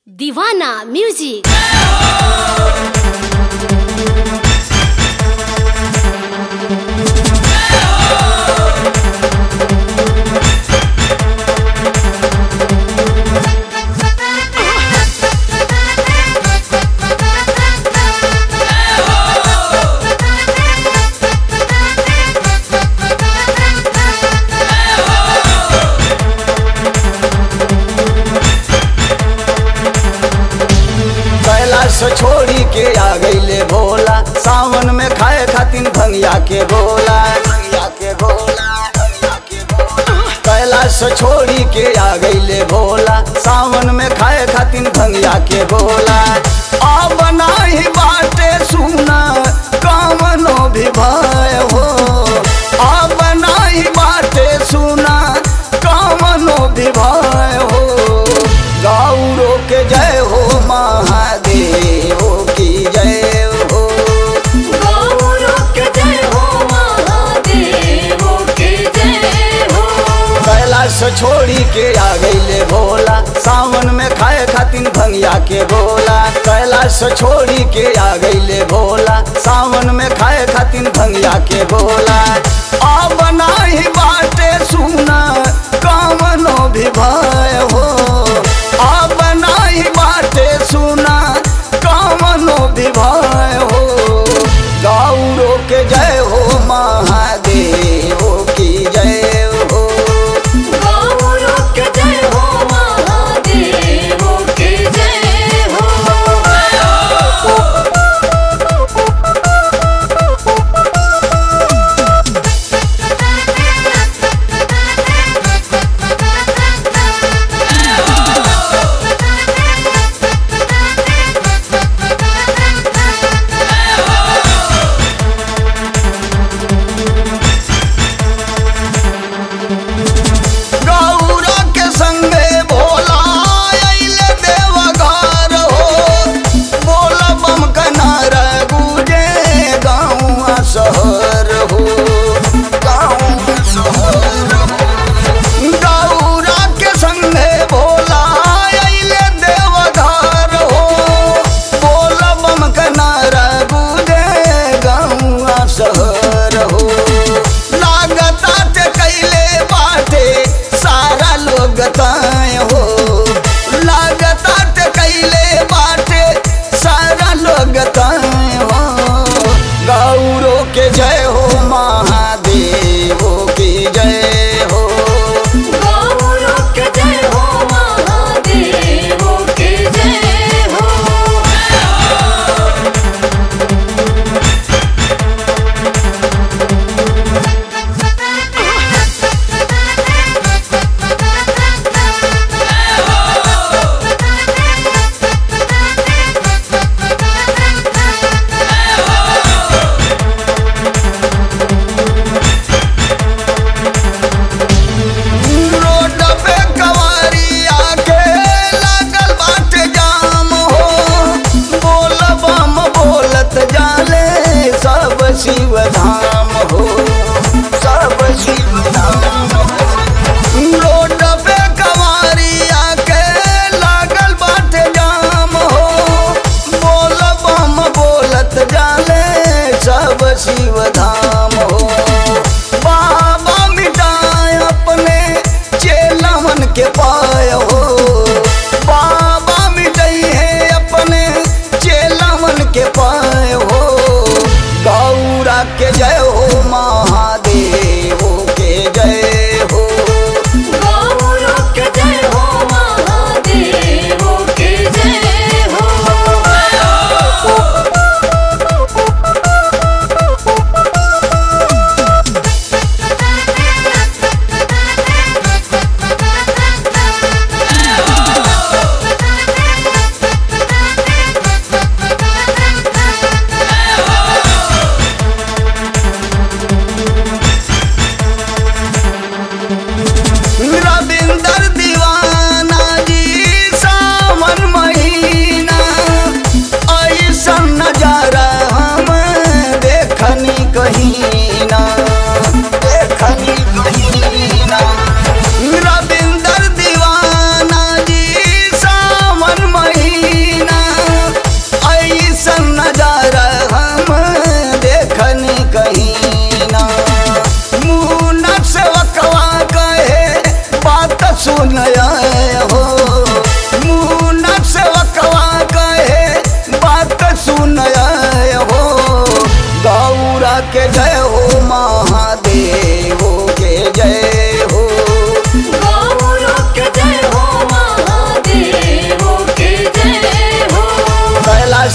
दीवाना म्यूजिक कैलाश छोड़ी के आ गईले भोला सावन में खाए खातिर भंगिया के गोला भंगिया के गोला भंगिया के गोला। कैलाश छोड़ी के आ गईले भोला सावन में खाए खातिर भंगिया के गोला अब नाही बाटे सुना कामनो भी भय हो अब नाही बाटे सुना कामनो भी भय हो गौरो के जय हो महादेव की जय हो गौरों के जय हो महादेवों के जय हो कैलाश छोड़ी के आ गईले भोला सावन में खाए खातिर भंगिया के गोला कैलाश छोड़ी के आ गईले भोला सावन में खाए खातिर भंगिया के गोला अब नाही बाटे सुना कामनो भी भय हो अब नाही बाटे सुना कामनो भी भय हो गौरो के जय हो महादेव की जय हो गौरों के जय हो महादेवों के जय हो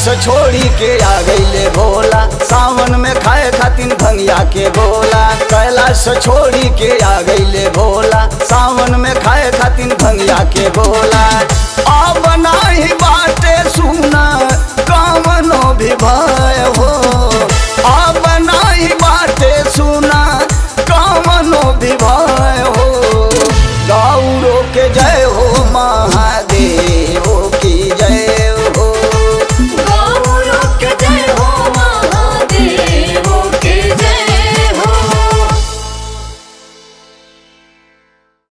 छोड़ी के आ गईले भोला सावन में खाए खातिर भंगिया के गोला कैलाश छोड़ी के आ गईले भोला सावन में खाए खातिर भंगिया के गोला अब नाही बाटे सुना